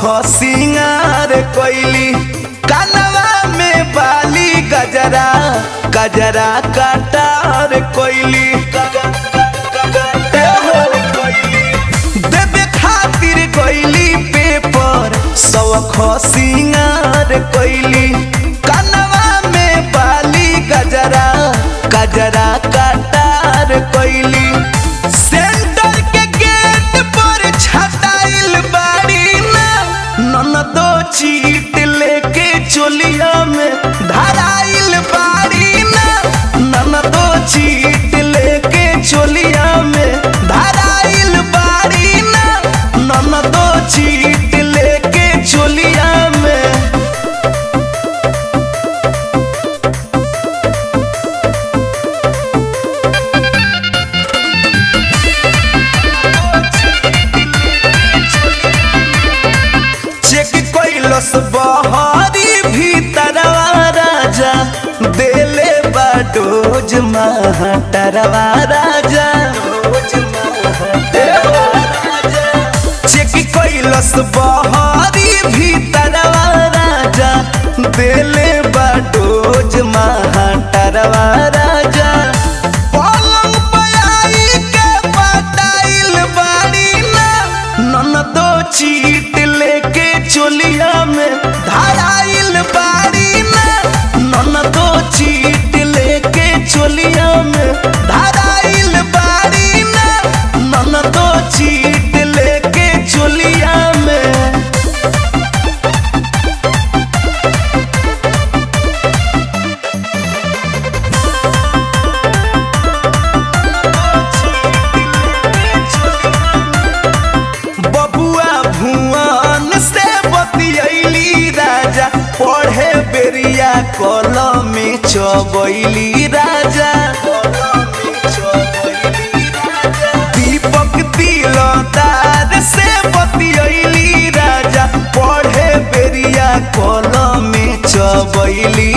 सिंगार कोइली कानवा में बाली गजरा गजरा कटार कोइली देवे खातिर कोइली पेपर सौख सिंगार कोइली कानवा में बाली गजरा गजरा कटार कोइली सेंटर के गेट पर छटाइल बाड़ी ना ननदो चीट लेके चोलिया में धराइल बाड़ी ना ननदो चीट लेके चोलिया में धराइल बाड़ी ना ननदो चीट लेके चोलिया में चेक कैलस बहरी भीतरवा राजा देले बाडोज महाटरवा राजा चेक कैलस बहरी भीतरवा राजा देले बाडोज महाटरवा राजा पलंग पयाई के पटाइल बाड़ी ना ननदो चीट लेके चोलिया में धराइल बाड़ी ना ननदो चीट लेके चोलिया में धराइल बाड़ी ना ननदो चीट लेके चोलिया में बबुआ भुवन से बतियैली राजा पढ़े बेरिया कलम में चबैली राजा दीपक तिलदार से बतियैली राजा पढ़े बेरिया कलम में चबैली